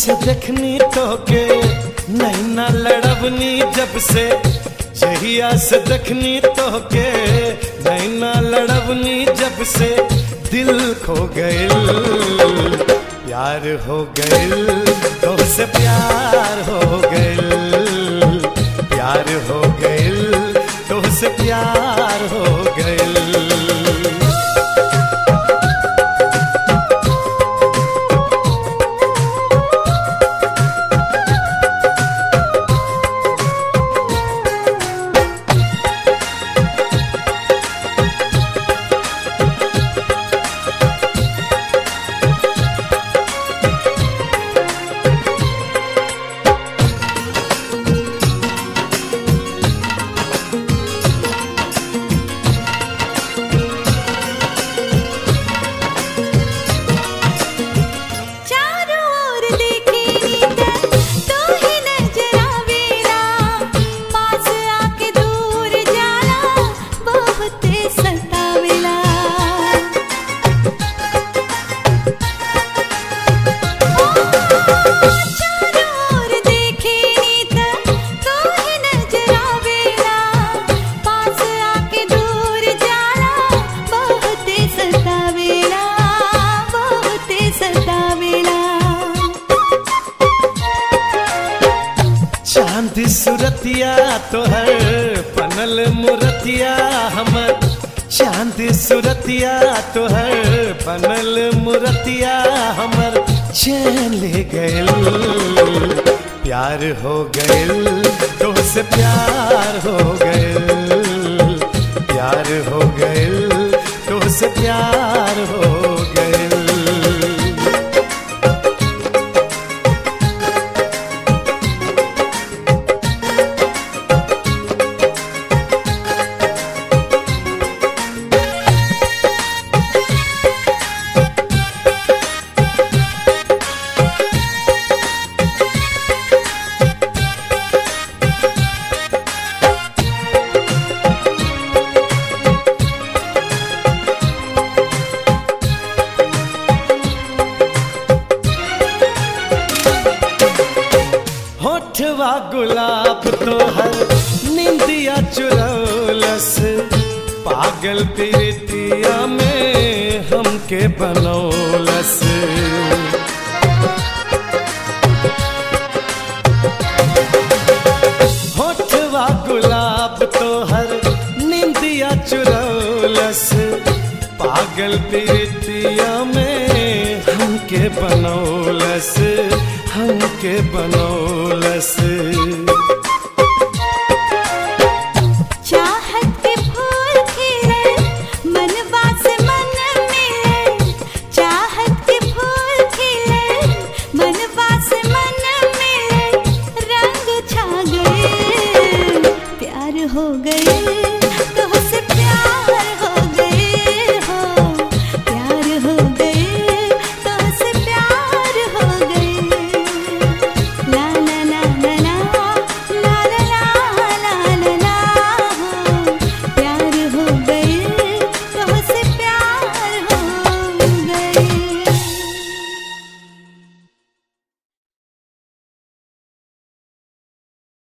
से देखनी तो के नैना लड़बनी जब से जहिया से देखनी तो के नैना लड़बनी जब से दिल खो गइल प्यार हो गइल तो से प्यार हो गइल प्यार हो गइल तो से प्यार हो गइल चारों ओर देखे नीत तू ही नजर आवेला पास आके दूर जाला बहुत सतावेला चारों ओर देखे नीत तू ही नजर आवेला पास आके दूर जाला बहुत सतावेला बहुत सतावेला चांद सुरतिया तोहर पनल मुरतिया हमर चांद सुरतिया तोहर पनल मुरतिया हमर चैन ले गइल प्यार हो गइल तो से प्यार हो गइल प्यार हो गइल तो से प्यार हो गइल होठवा गुलाब तोहर निंदिया चुरौलस पागल प्रीतिया में हमके बनौलस होठवा गुलाब तोहर निंदिया चुरौलस पागल प्रीतिया में हमके बनौलस हमके बनौलस